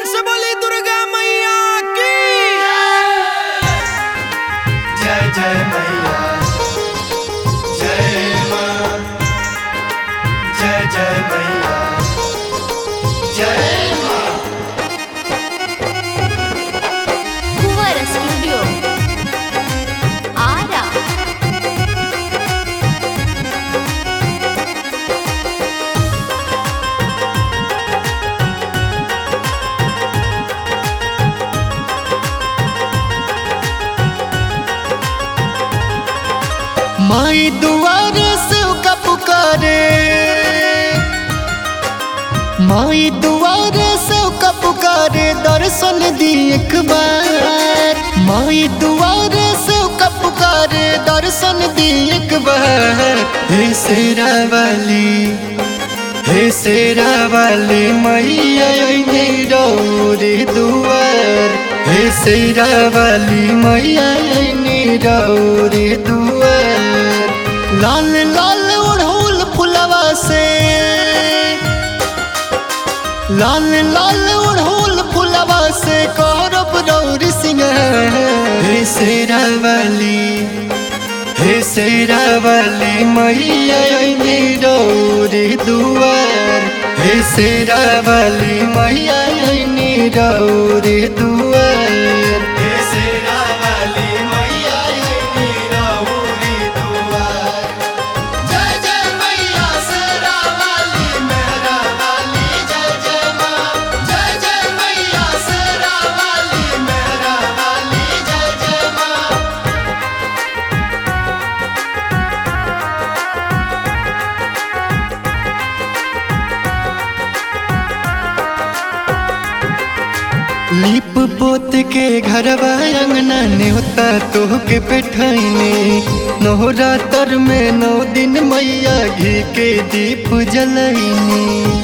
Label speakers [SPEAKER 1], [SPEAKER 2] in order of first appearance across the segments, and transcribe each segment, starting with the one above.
[SPEAKER 1] से बोली दुर्गा मैया की
[SPEAKER 2] जय जय मैया जय माँ जय जय मैया जय माँ
[SPEAKER 3] ಕುವರ ಸ್ಟುಡಿಯೋ ಆರ
[SPEAKER 2] माई दुआरे से का पुकारे माई दुआरे से का पुकारे दर्शन दी एक बार माई दुआरे से का पुकारे दर्शन दी एक बार हे शेरा वाली हे शेरा वाली मैया अइनी रौरे दुआर हे शेरा वाली मैया अइनी रौरे दुआर लाल लाल ओढ़ौल फुलवा से लाल लाल ओढ़ौल फुलवा से करब रौरी सिंगार हे शेरा वाली हे शेरा वाली मैया अइनी रौरे दुआर हे शेरा वाली मैया अइनी रौरे दुआर हे शेरा वाली मैया अइनी रौरे दुआर जय जय मैया शेरा वाली मेहरा वाली जय जय माँ जय जय मैया शेरा वाली मेहरा वाली जय जय माँ लीप पोत के घरवा अंगना नेवता तोह के बैठैने नोहरा तर में नौ दिन मैया घी के दीप जलैनी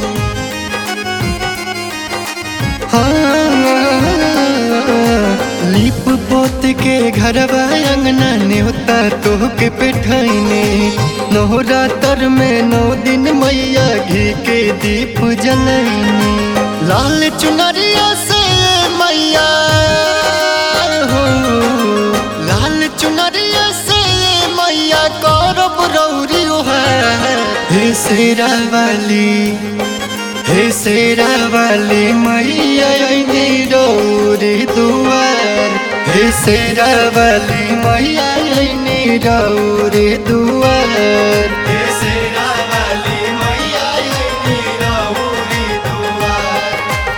[SPEAKER 2] हाँ, लीप पोत के घरवा अंगना नेवता तोह के बैठैने नोहरा तर में नौ दिन मैया घी के दीप जलैनी लाल चुनरिया से मैया हो लाल चुनरिया से मैया करब रौरी है हे शेरा वाली हे शेरा वाली मैया अइनी रौरी दुआर हे शेरा वाली मैया अइनी रौरी दुआर हे शेरा वाली मैया अइनी रौरी दुआर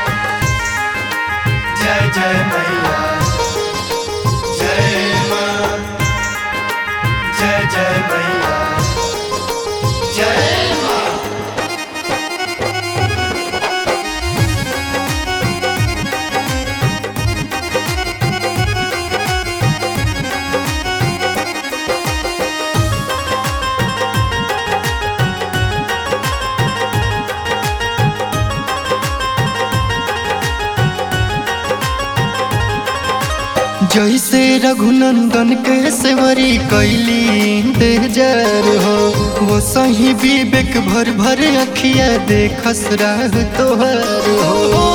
[SPEAKER 2] जय जय मैया जय माँ जय जय मैया जय माँ जैसे रघुनंदन के सेवरी कैली देजर हो वो सही विवेक भर भर अखिया देखस राह तोहर हो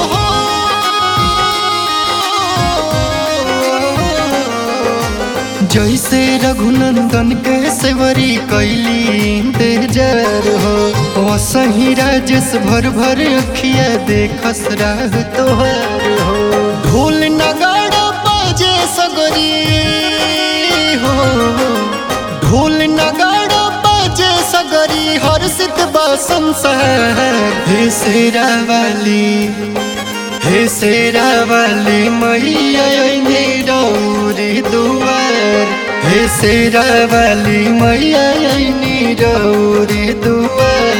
[SPEAKER 2] जैसे रघुनंदन के सेवरी कैली देजर हो वो सही राजेश भर भर अखिया देखस राह तोहर हो ढोल नगाड़ा बाजे सगरी हो ढोल नगाड़ा बाजे सगरी हर्षित बा संसार हे शेरा वाली हे शेरा वाली मैया अइनी रौरी दुआर हे शेरा वाली मैया अइनी रौरी दुआर